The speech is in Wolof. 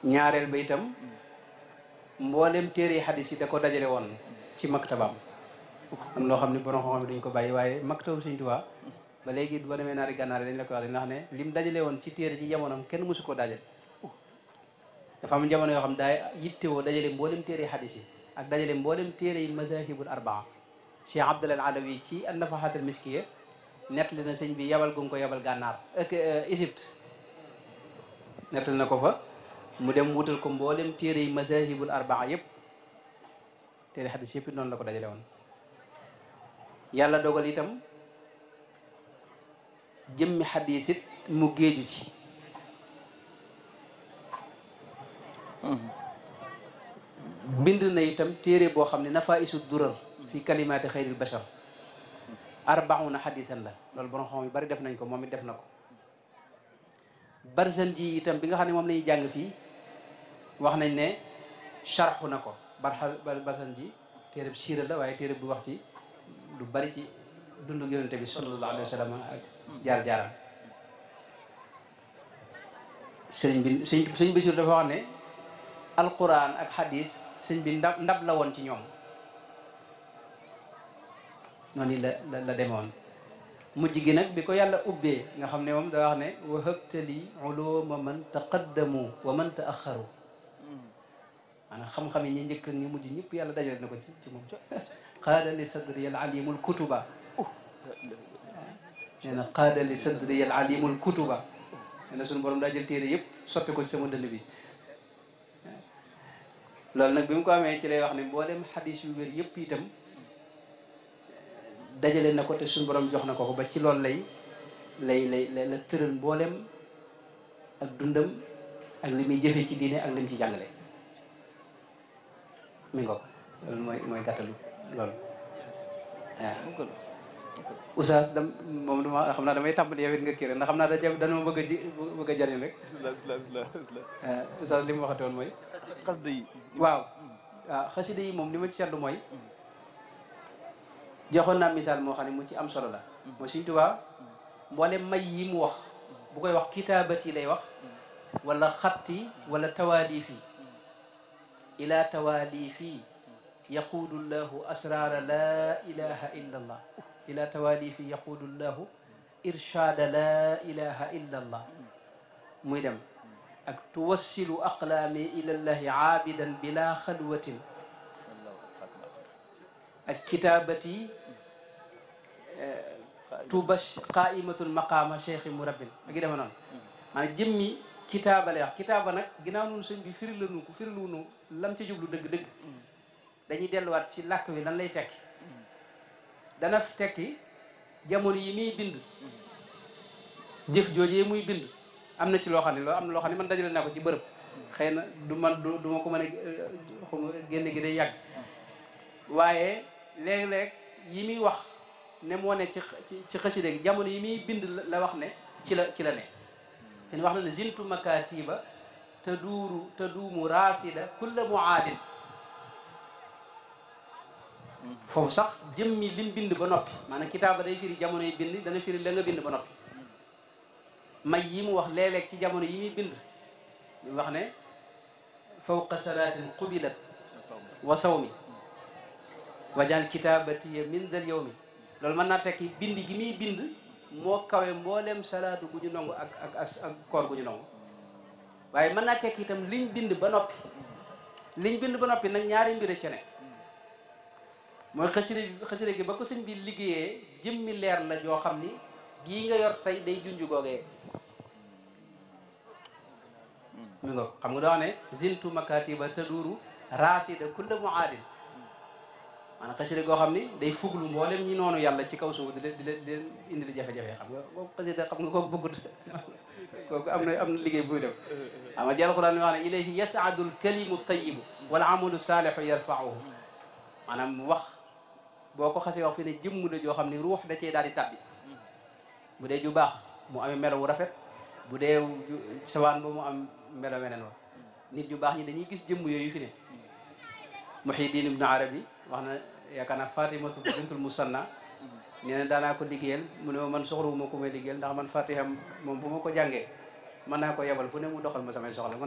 ñaareel ba itam mboolem téere xadis yi da ko dajale woon ci maktabaam am loo xam ne borom xam-xam duñ ko bàyyi waaye maktabu Sëñ Tuubaa ba léegi ba demee naari gànnaar dañ la ko wax ndax ne lim dajale woon ci téere ci jamonoom kenn mësu koo dajale dafa am jamono yoo xam daa yittewoo dajale mboolem téere xadis yi ak dajale mboolem téere yi mazahibul arbaa Cheikh Abdul Alawi ci an-Nafahatul Miskiya nettali na sëñ bi yabal gu nga ko yabal gànnaar ak Égypte nettali na ko fa mu dem wutal ko mboolem téere yi mazahibul arbaa yëpp téere xadis yëpp noonu la ko dajale woon yàlla dogal itam jëmmi xadis it mu géeju ci bind na itam téere boo xam ne nafa isu durar fi kalimaati xayril bashar arbauna xadisan la loolu borom xam yu bari def nañ ko moom it def na ko barzan ji itam bi nga xam ne moom la ñuy jàng fii wax nañ ne charxu na ko barxa barzan ji téere bi siira la waaye téere bu wax ci lu bari ci dundu yonente bi sallallahu alayhi wa sallam ak jaar-jaaram sëriñ bi sëñ sëñ Basiir dafa wax ne alquran ak hadis sëñ bi ndab ndab la woon ci ñoom noonu la la la demoon mujj gi nag bi ko yàlla ubbee nga xam ne moom da wax ne wa habtali uluma man taqaddamu wa man taaxaru maanaam xam-xam yi ñi njëkk ñi mujj ñëpp yàlla dajale na ko ci ci moom qaada li sadri al alimul kutuba nee na qaada li sadri al alimul kutuba nee na suñu borom daa jël téere yëpp sotti ko ci sama dënn bi loolu nag bi mu ko amee ci lay wax ne mboolem xadis yu wér yëpp itam dajale na ko te suñu borom jox na ko ko ba ci loolu lay lay lay la tëral mboolem ak dundam ak li muy jëfee ci diine ak li mu ci jàngale mi ngo loolu mooy mooy gàttalu loolu waaw oustaz dam moom dama xam naa damay tàmbali yow it nga kii rek ndax xam naa da dana bëgg a ji bëgg a jariñ rek oustaz li mu waxate woon mooy xasida yi waaw waaw xasida yi moom li ma ci seetlu mooy joxoon naa misaal moo xam ne mu ci am solo la mooy Sëñ Tuubaa mboolem may yi mu wax bu koy wax kitaabati lay wax wala xatti wala tawaalifi ila tawaalifi yaquudu llahu asrara la ilaha illa allah ila tawaalifi yaquudu llahu irshaada la ilaha illa allah muy dem ak tuwassilu aqlaami ila llahi aabidan bila xalwatin ak kitaabati tubash qaimatul maqaama cheikhi murabbin ak yi dema noonu maanaam jëmmi kitaaba lay wax kitaaba nag ginnaaw nun sëñ bi firi la nu ko firi lu nu lam ca jublu dëgg-dëgg dañuy delluwaat ci làkk wi lan lay tekki dana tekki jamono yi muy bind jëf joojee muy bind am na ci loo xam ne loo am na loo xam ne man dajale naa ko ci bërëb xëy na du man du du ma ko mën a xuma génne gi day yàgg waaye léeg-léeg yi muy wax ne moo ne ci ci xasida gi jamono yi muy bind la wax ne ci la ci la ne fen wax na ne zintu makatiba te duuru te duumu rasida kulla muaadin foofu sax jëmmi lim bind ba noppi maanaam kitaaba day firi jamono yi bind dana firi la nga bind ba noppi may yi mu wax léeg-léeg ci jamono yi muy bind mu wax ne fawqa salaatin qubilat wa sawmi wajal kitabatiya min dal yawmi loolu mën naa tekki bind gi muy bind moo kawe mboolem salaatu gu ñu nangu ak ak ak ak koor gu ñu nangu waaye mën naa tekki itam liñ bind ba noppi liñ bind ba noppi nag ñaari mbir ci ne mooy xasida xasida gi ba ko sëñ bi liggéeyee jëmmi leer la joo xam ni gii nga yor tey day junj googee mi nga xam nga doo wax ne zintu makatiba taduru rasida kulla muaadin maanaam xasida goo xam ni day fuglu mboolem ñi noonu yàlla ci kaw suuf di leen di leen di leen indi li jafe-jafe xam nga kooku xasida xam nga kooku bëggut kooku am na am na liggéey buy def xam nga ci alquran mi wax ne ilayhi yasaadu alkalimu tayibu wal amalu saalihu yarfauhu maanaam wax boo ko xasee wax fi ne jëmm la joo xam ne ruux da cee daal di tàbbi bu dee ju baax mu amee melo wu rafet bu dee sawaan ba mu am melo weneen wa nit ñu baax ñi dañuy gis jëmm yooyu fi ne Muhyiddin Ibn Arabi wax na yaakaar naa Fatimatu bintul Musanna nee na daanaa ko liggéeyal mu ne ma man soxlawuma ko may liggéeyal ndax man Fatiha moom bu ma ko jàngee mën naa ko yebal fu ne mu doxal ma samay soxla